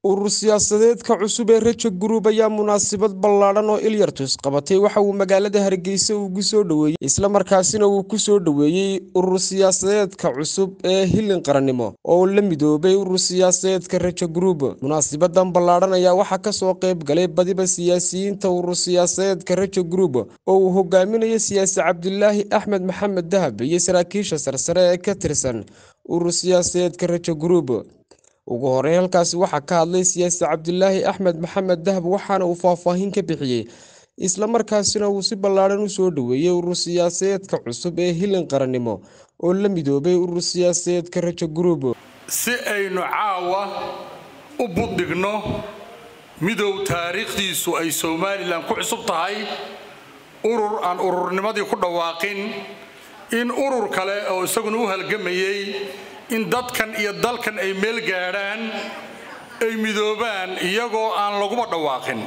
urur siyaasadeedka cusub ee rajo group ayaa munaasabad ballaadhan oo ilyartus qabatay waxa uu magaalada hargeysa ugu soo dhoweeyey islamarkaasina uu ku soo dhoweeyey urur siyaasadeedka cusub ee hilin qarannimo oo la midoobay urur siyaasadeedka rajo group munaasabadan ballaadhan ayaa waxaa kasoo qayb galay badiba siyaasiyiinta urur siyaasadeedka rajo group oo uu hogaaminayo siyaasi cabdilaahi axmed maxamed dahab iyo saraakiisha sarsare ee ka tirsan urur siyaasadeedka rajo group ugu horey halkaasi waxaa ka hadlay siyaasi cabdilaahi axmed maxamed dahab waxaana uu faahfaahin ka bixiyey islamarkaasina uu si ballaadhan u soo dhoweeyey urur siyaasadeedka cusub ee hilin qarannimo oo la midoobay urur siyaasadeedka rajo group si aynu caawa u buddhigno midow taariikhdiisu ay somalilan ku cusub tahay urur aan ururnimadii ku dhawaaqin in urur kale oo isaguna u halgamayey in dadkan iyo dalkan ay meel gaadhaan ay midoobaan iyagoo aan laguba dhawaaqin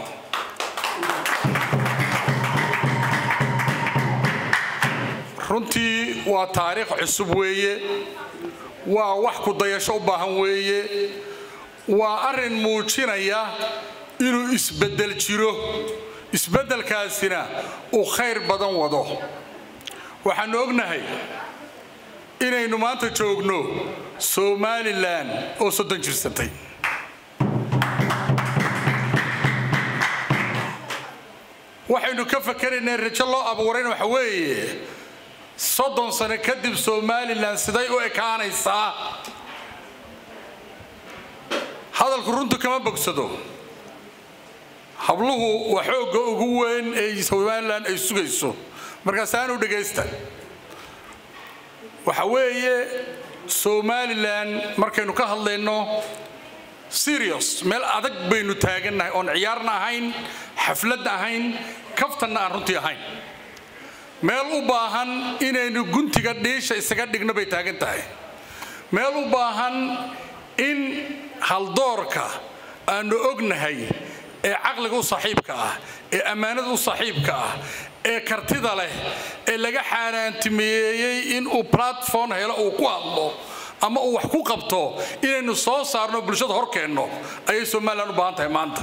runtii waa taariikh cusub weeye waa wax ku dayasho u baahan weeye waa arrin muujinaya inuu isbeddel jiro isbeddelkaasina uu khayr badan wado waxaannu ognahay inaynu maanta joogno somalilan oo soddon jirsatay waxaynu ka fakeraynaa rajo loo abuurayna waxa weeye soddon sano kadib somalilan siday u ekaanaysaa hadalku runtu kama bogsado habluhu waa xoogga ugu weyn ee somalilan ay sugayso markaasaanu dhegaysta waxa weeye somalilan markaynu ka hadlayno serious meel adag baynu taagannahay oon ciyaarna ahayn xafladna ahayn kaftanna aan runtii ahayn meel u baahan inaynu guntiga dhiisha isaga dhigno bay taagan tahay meel u baahan in haldoorka aanu ognahay ee caqliga u saaxiibka ah ee ammaanada u saaxiibka ah ee kartida leh ee laga xaaraantimeeyey inuu platform helo uu ku hadlo ama uu wax ku qabto inaynu soo saarno bulshada hor keenno ayay somalilan u baahan tahay maanta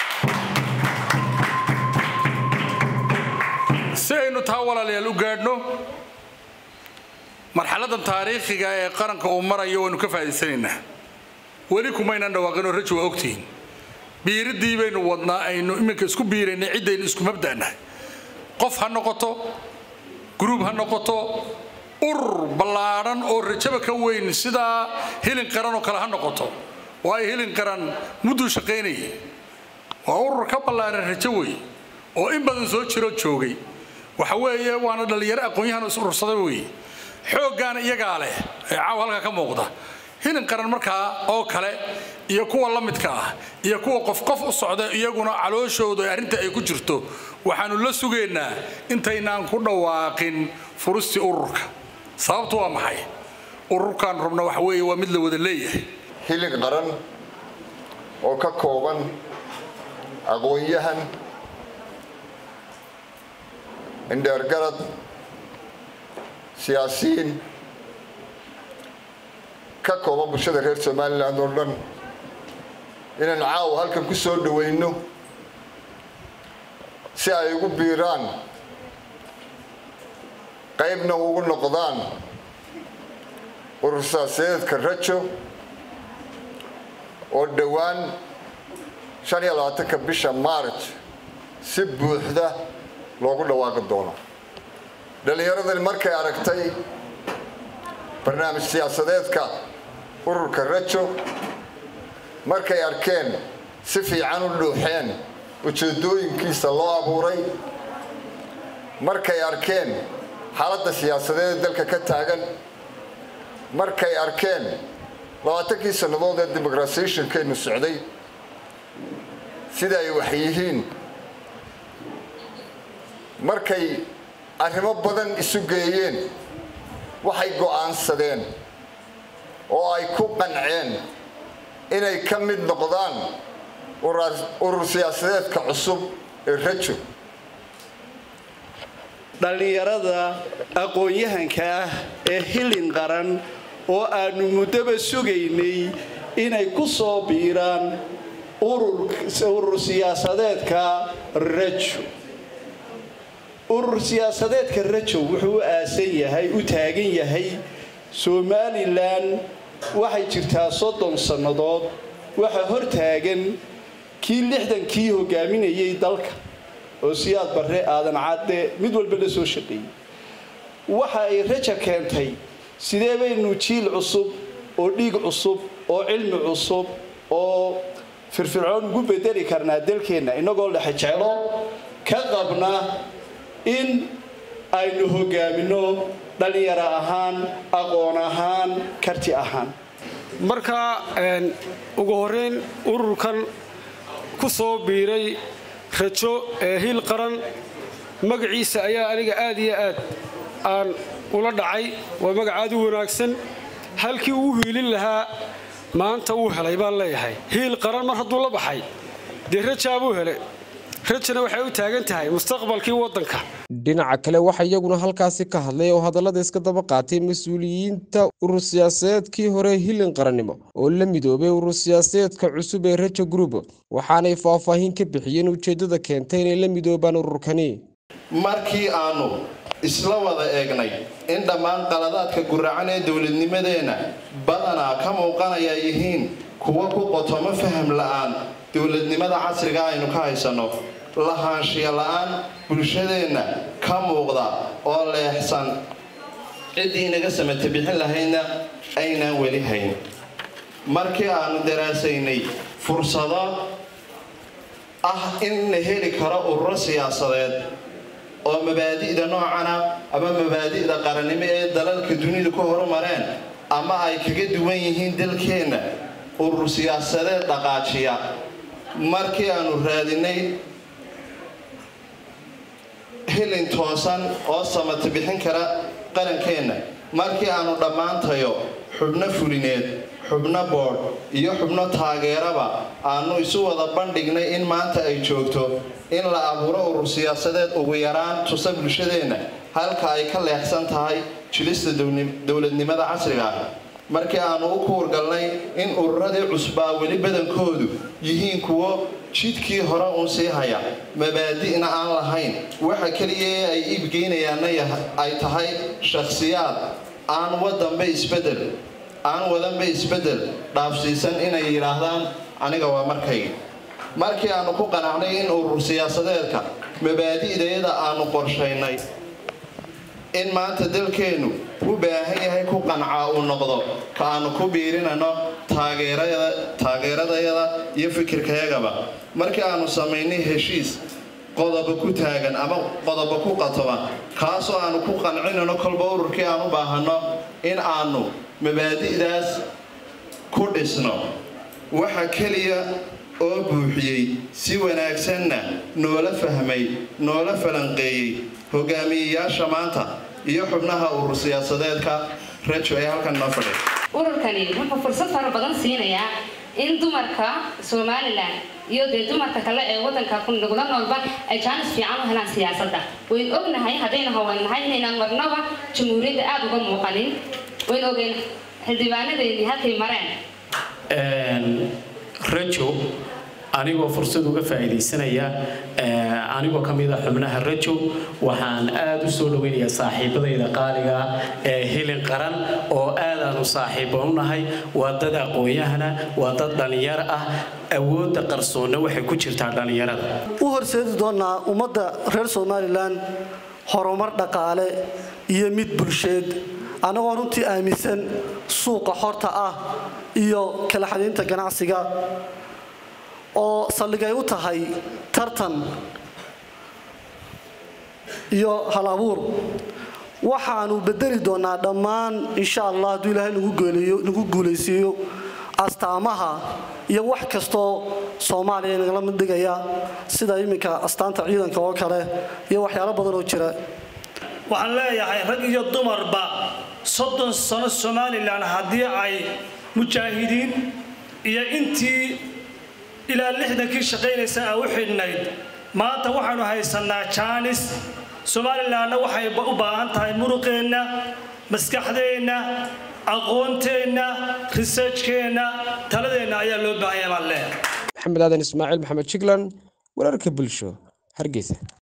si aynu taa walaalayaal u gaadhno marxaladan taariikhiga ee qaranka uu marayo waynu ka faa'idaysanaynaa weli kumaynan dhawaaqinoo raji waa ogtihiin biiriddii baynu wadnaa aynu iminka isku biiraynay ciddaynu isku mabda'nahay qof ha noqoto gruub ha noqoto urur ballaadhan oo rajaba ka weyn sidaa hilin qaran oo kale ha noqoto waayo hilin qaran mudduu shaqaynayay waa urur ka ballaadhan rajo wey oo in badan soo jiro joogay waxa weeye waana dhallinyaro aqoon-yahan is urursaday wey xooggaana iyagaa leh ee caawa halkaa ka muuqda hilin qaran markaa oo kale iyo kuwa la midka ah iyo kuwa qof qof u socda iyaguna calooshooda arrinta ay ku jirto waxaanu la sugaynaa intaynaan ku dhawaaqin furistii ururka sababtu waa maxay ururkan rubna waxa weeye waa mid la wada leeyahay hilin qaran oo ka kooban aqoon-yahan indheergarad siyaasiyiin ka kooban bulshada reer somalilan oo dhan inaan caawa halkan ku soo dhawayno si ay ugu biiraan qaybna ugu noqdaan urur siyaasadeedka rajo oo dhowaan shan iyo labaatanka bisha maarj si buuxda loogu dhawaaqi doono dhallinyaradani markay aragtay barnaamij siyaasadeedka ururka rajo markay arkeen si fiican u dhuuxeen ujeedooyinkiisa loo abuuray markay arkeen xaaladda siyaasadeed ee dalka ka taagan markay arkeen labaatankii sannadood ee demoqratisationkaynu socday sida ay wax yihiin markay arrimo badan isu geeyeen waxay go'aansadeen oo ay ku qanceen inay ka mid noqdaan urur siyaasadeedka cusub ee rajo dhallinyarada aqoon-yahanka ah ee hilin qaran oo aannu muddoba sugaynay inay ku soo biiraan urur siyaasadeedka rajo urur siyaasadeedka rajo wuxuu u aasan yahay u taagan yahay somalilan waxay jirtaa soddon sannadood waxaa hor taagan kii lixdankii hogaaminayay dalka oo siyaad barre aadan cadde mid walba la soo shaqeeyey waxa ay raja keentay sidee baynu jiil cusub oo dhiig cusub oo cilmi cusub oo firfircoon ugu bedeli karnaa dalkeenna innagoo lexejeclo ka qabna in aynu hogaaminno dhallinyaro ahaan aqoon ahaan karti ahaan marka ugu horeyn ururkan ku soo biiray rajo ee hiil qaran magaciisa ayaa aniga aad iyo aad aan ula dhacay waa magacaad u wanaagsan halkii uu hiilin lahaa maanta wuu helay baan leeyahay hiil qaran mar hadduu la baxay dee rajaabuu helay rajana waxay u taagan tahay mustaqbalkii waddanka dhinaca kale waxaa iyaguna halkaasi ka hadlay oo hadallada iska daba qaatay mas-uuliyiinta urur siyaasadeedkii hore hilin qarannimo oo la midoobay urur siyaasadeedka cusub ee rajo group waxaanay faahfaahin ka bixiyeen ujeeddada keentay inay la midoobaan ururkani markii aanu isla wada eegnay in dhammaan qaladaadka guracan ee dowladnimadeenna badanaa ka muuqanaya yihiin kuwa ku qotomo faham la'aan dowladnimada casriga aynu ka haysanno lahaanshiya la'aan bulshadeenna ka muuqda oo leexsan ciddii inaga samata bixin lahaydna aynaan weli hayn markii aanu daraasaynay fursado ah in la heli karo ururo siyaasadeed oo mabaadi'da noocana ama mabaadi'da qarannimo ee dalalka dunidu ka horumareen ama ay kaga duwan yihiin dalkeenna urur siyaasadeed dhaqaajiya markii aanu raadinay hilin toosan oo samata bixin kara qarankeenna markii aanu dhammaantayo xubno fulineed xubno boodh iyo xubno taageeraba aanu isu wada bandhignay in maanta ay joogto in la abuuro urur siyaasadeed ugu yaraan tusa bulshadeenna halka ay ka leexsan tahay jilista dowladnimada casriga ah markii aanu u kuurgalnay in ururadii cusbaa weli badankoodu yihiin kuwo jidkii hore uun sii haya mabaadi'na aan lahayn waxa keliya ee ay iibgeynayaanna ay tahay shakhsiyaad aan wadanba isbedel aan wadanba isbedel dhaafsiisan inay yidhaahdaan aniga waa markayga markii aanu ku qanacnay in urur siyaasadeedka mabaadi'dayada aanu qorshaynay in maanta dalkeennu u baahan yahay ku qancaa uu noqdo ka aanu ku biirinano taageeradayada iyo fikirkayagaba markii aanu samaynay heshiis qodoba ku taagan ama qodoba ku qatoba kaasoo aanu ku qancinano kolba ururkii aan u baahanno in aanu mabaadi'daas ku dhisno waxa keliya oo buuxiyey si wanaagsanna noola fahmay noola falanqeeyey hogaamiyeyaasha maanta iyo xubnaha urur siyaasadeedka rajo ee halkan noo fadhiya ururkani wuxuu fursad fara badan siinayaa in dumarka somalilan iyo dee dumarka kale ee wadanka nagula noolba ay jaanis fiican u helaan siyaasadda waynu ognahay haddaynu haweennahay inaynaan marnaba jamhuuriyadda aada uga muuqanin waynu ogeen xildhibaanadeedii halkay mareen rajo anigoo fursad uga faa'iidaysanaya anigoo ka mid a xubnaha rajo waxaan aada u soo dhaweynayaa saaxiibadayda qaaliga ee hilin qaran oo aadaanu saaxiibo u nahay waa dad aqoon-yahana waa dad dhallinyaro ah awoodda qarsoonna waxay ku jirtaa dhallinyarada u horseedi doonaa ummadda reer somalilan horumar dhaqaale iyo mid bulsheed annagoo runtii aaminsan suuqa xorta ah iyo kala xadaynta ganacsiga oo saldhigay u tahay tartan iyo hal abuur waxaanu bedeli doonaa dhammaan insha allah hadduu ilaahay nagu guulaysiiyo astaamaha iyo wax kastoo soomaaliya nagala mid dhigaya sida iminka astaanta ciidanka oo kale iyo waxyaalo badan oo jira waxaan leeyahay rag iyo dumarba soddon sano somalilan haddii ay mujaahidiin iyo intii ilaa lixdankii shaqaynaysa a u xidhnayd maanta waxaanu haysanaa jaanis somalilanna waxay u baahan tahay muruqeenna maskaxdeenna aqoonteenna researchkeenna taladeenna ayaa loo baahanya baan leeyahay maxamed aadan ismaaciil maxamed jiglan wararka bulsho hargeysa